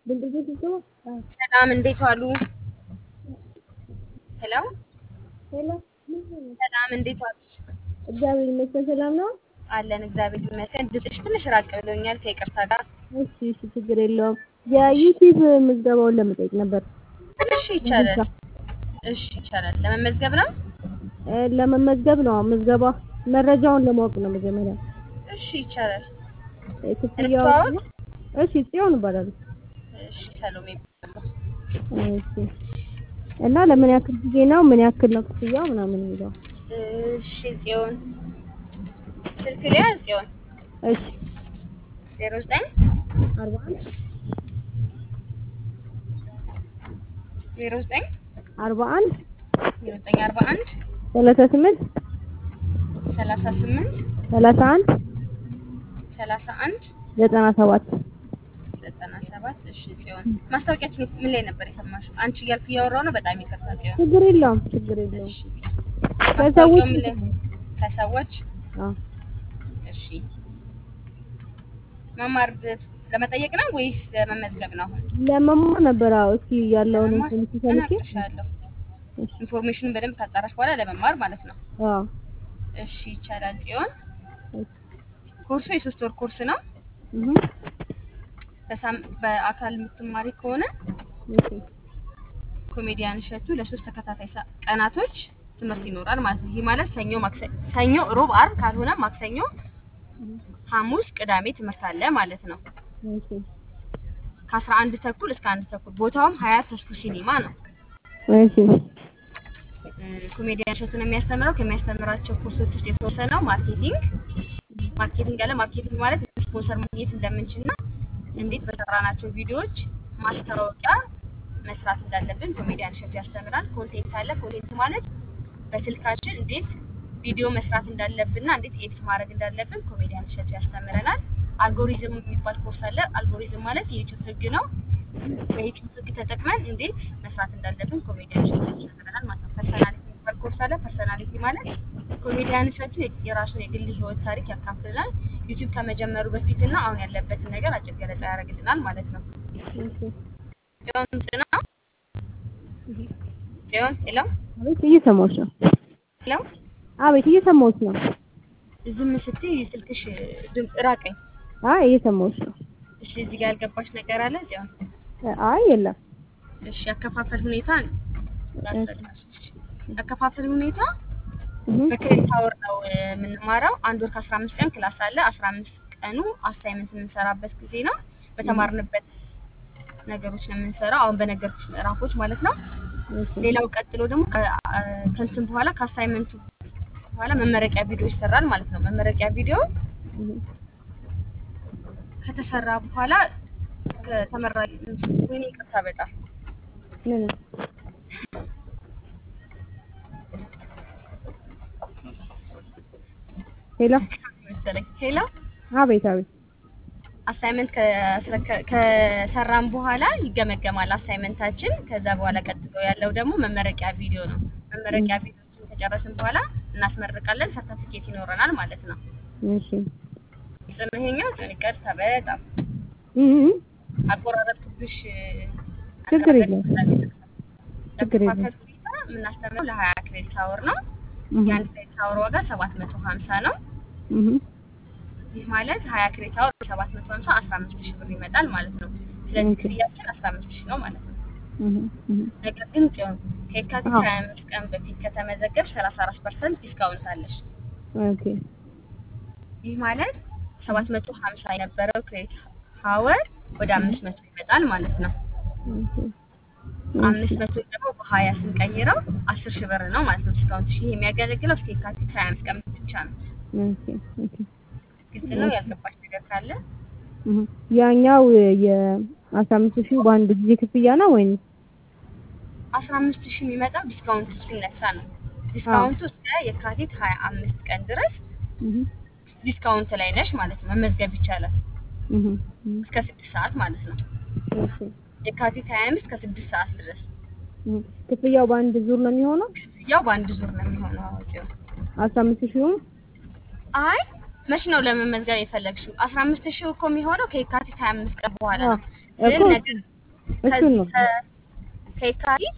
ሰላም እንዴት ዋሉ? ሄሎ ሄሎ ሰላም እንዴት ዋሉ? እግዚአብሔር ይመስገን ሰላም ነው። አለን እግዚአብሔር ይመስገን። ድምፅሽ ትንሽ ራቅ ብሎኛል ከይቅርታ ጋር። እሺ እሺ ችግር የለውም። የዩቲዩብ ምዝገባውን ለመጠየቅ ነበር። እሺ ይቻላል። እሺ ይቻላል። ለመመዝገብ ነው? እ ለመመዝገብ ነው ምዝገባ መረጃውን ለማወቅ ነው መጀመሪያ። እሺ ይቻላል። እ ክፍያው እንተዋወቅ? እሺ ጽዮን እባላለሁ። እሺ ሰሎሜ እባላለሁ። እሺ እና ለምን ያክል ጊዜ ነው ምን ያክል ነው ክፍያው ምናምን የሚለው እሺ ጽዮን ስልክ ሊያ ጽዮን እሺ ዜሮ ዘጠኝ አርባ አንድ ዜሮ ዘጠኝ አርባ አንድ ዜሮ ዘጠኝ አርባ አንድ ሰላሳ ስምንት ሰላሳ ስምንት ሰላሳ አንድ ሰላሳ አንድ ዘጠና ሰባት ዘጠና ሰባት እሺ ጽዮን ማስታወቂያችን ምን ላይ ነበር የሰማሽው? አንቺ እያልኩ እያወራሁ ነው። በጣም ይቅርታ ጽዮን። ችግር የለውም ችግር የለውም። እሺ ከሰዎች ማስታወቂያው ምን ላይ ከሰዎች አዎ እሺ መማር ለመጠየቅ ነው ወይስ ለመመዝገብ ነው? አሁን ለመማር ነበር። አዎ እስኪ ያለውን ለመማር ኢንፎርሜሽን ሰምቼ እነግርሻለሁ። ኢንፎርሜሽኑን በደንብ ካጣራሽ በኋላ ለመማር ማለት ነው። አዎ እሺ ይቻላል ጽዮን። እሺ ኮርሱ የሶስት ወር ኮርስ ነው። እህ በሳም- በአካል የምትማሪ ከሆነ እሺ ኮሜዲያን እሸቱ ለሶስት ተከታታይ ሰ- ቀናቶች ትምህርት ይኖራል ማለት ነው። ይህ ማለት ሰኞ፣ ማክሰ- ሰኞ፣ ሮብ፣ አርብ ካልሆነ ማክሰኞ፣ ሐሙስ፣ ቅዳሜ ትምህርት አለ ማለት ነው። እሺ ከአስራ አንድ ተኩል እስከ አንድ ተኩል ቦታውም ሀያት ተስኩ ሲኒማ ነው። እሺ ኮሜዲያን እሸቱ ነው የሚያስተምረው። ከሚያስተምራቸው ኮርሶች ውስጥ የተወሰነው ማርኬቲንግ ማርኬቲንግ አለ። ማርኬቲንግ ማለት ስፖንሰር ማግኘት እንደምንችልና እንዴት በሰራናቸው ቪዲዮዎች ማስታወቂያ መስራት እንዳለብን ኮሜዲያን እሸቱ ያስተምራል። ኮንቴንት አለ። ኮንቴንት ማለት በስልካችን እንዴት ቪዲዮ መስራት እንዳለብንና እንዴት ኤዲት ማድረግ እንዳለብን ኮሜዲያን እሸቱ ያስተምረናል። አልጎሪዝም የሚባል ኮርስ አለ። አልጎሪዝም ማለት የዩቲዩብ ህግ ነው። በዩቲዩብ ህግ ተጠቅመን እንዴት መስራት እንዳለብን ኮሜዲያን እሸቱ ያስተምረናል ማለት ነው። ፐርሰናሊቲ የሚባል ኮርስ አለ። ፐርሰናሊቲ ማለት ኮሜዲያን እሸቱ የራሱን የግል ህይወት ታሪክ ያካፍልናል። ዩቲዩብ ከመጀመሩ በፊትና አሁን ያለበትን ነገር አጭር ገለጻ ያደርግልናል ማለት ነው። እሺ ጽዮን ጽና ጽዮን ሄሎ አቤት እየሰማሁሽ ነው። ሄሎ አቤት እየሰማሁሽ ነው። ዝም ስትይ ስልክሽ ድምፅ ራቀኝ። አይ እየሰማሁሽ ነው። እሺ እዚህ ጋር ያልገባሽ ነገር አለ ጽዮን? አይ የለም። እሺ ያከፋፈል ሁኔታ ላስረዳሽ። ያከፋፈል ሁኔታ እህ በክሬዲት አወር ነው እ፣ የምንማረው። አንድ ወር ከአስራ አምስት ቀን ክላስ አለ። አስራ አምስት ቀኑ አሳይመንት የምንሰራበት ጊዜ ነው። በተማርንበት ነገሮች ነው የምንሰራው። አሁን በነገርኩሽ ምዕራፎች ማለት ነው። እሺ ሌላው ቀጥሎ ደግሞ ከ- አ- ከእንትን በኋላ ከአሳይመንቱ በኋላ መመረቂያ ቪዲዮ ይሰራል ማለት ነው። መመረቂያ ቪዲዮ እህ ከተሰራ በኋላ ከተመራቂ ወይኔ ይቅርታ በጣም ምን ሄሎ መሰለኝ ሄሎ አቤት አቤት አሳይመንት ከስረከ- ከሰራን በኋላ ይገመገማል አሳይመንታችን። ከዛ በኋላ ቀጥሎ ያለው ደግሞ መመረቂያ ቪዲዮ ነው። መመረቂያ ቪዲዮችን ከጨረስን በኋላ እናስመርቃለን። ሰርተፊኬት ይኖረናል ማለት ነው። እሺ ጽንሄኛው ይቅርታ በጣም እህ አቆራረጥኩብሽ። ችግር የለም። ችግር የለም። ለመከፋፈል ሁኔታ የምናስተምረው ለሀያ ክሬዲት አወር ነው። እህ የአንድ ክሬዲት አወር ዋጋ ሰባት መቶ ሀምሳ ነው። እህ ይህ ማለት ሀያ ክሬዲት አወር ሰባት መቶ ሀምሳ አስራ አምስት ሺህ ብር ይመጣል ማለት ነው። ስለዚህ ኦኬ። ክፍያችን አስራ አምስት ሺህ ነው ማለት ነው። እህ እህ ነገር ግን ጽዮን ከየካቲት አዎ። ሀያ አምስት ቀን በፊት ከተመዘገብሽ ሰላሳ አራት ፐርሰንት ዲስካውንት አለሽ። ኦኬ ይህ ማለት ሰባት መቶ ሀምሳ የነበረው ክሬዲት ሀወር ወደ አምስት መቶ ይመጣል ማለት ነው። ኦኬ አምስት መቶ ደግሞ በሀያ ስንቀይረው አስር ሺህ ብር ነው ማለት ነው ዲስካውንት። ይህ የሚያገለግለው እስከ የካቲት ሀያ አምስት ቀን ብቻ ነው። ኦኬ ኦኬ ግልጽ ነው። ያልገባሽ ነገር ካለ እህ ያኛው የአስራ አምስት ሺህ በአንድ ጊዜ ክፍያ ነው ወይም አስራ አምስት ሺህ የሚመጣው ዲስካውንቱ ሲነሳ ነው። ዲስካውንቱ እስከ የካቲት ሀያ አምስት ቀን ድረስ እህ ዲስካውንት ላይ ነሽ ማለት ነው። መመዝገብ ይቻላል እህ እህ እስከ ስድስት ሰዓት ማለት ነው። እሺ የካቲት ሀያ አምስት ከስድስት ሰዓት ድረስ እህ ክፍያው በአንድ ዙር ነው የሚሆነው ክፍያው በአንድ ዙር ነው የሚሆነው። አዋቂው አስራ አምስት ሺህም አይ መች ነው ለመመዝገብ የፈለግሽው? አስራ አምስት ሺህ እኮ የሚሆነው ከየካቲት ሀያ አምስት ቀን በኋላ ነው። እኮ ግን ነገር እሱን ከዚህ ነው ከ- ከየካቲት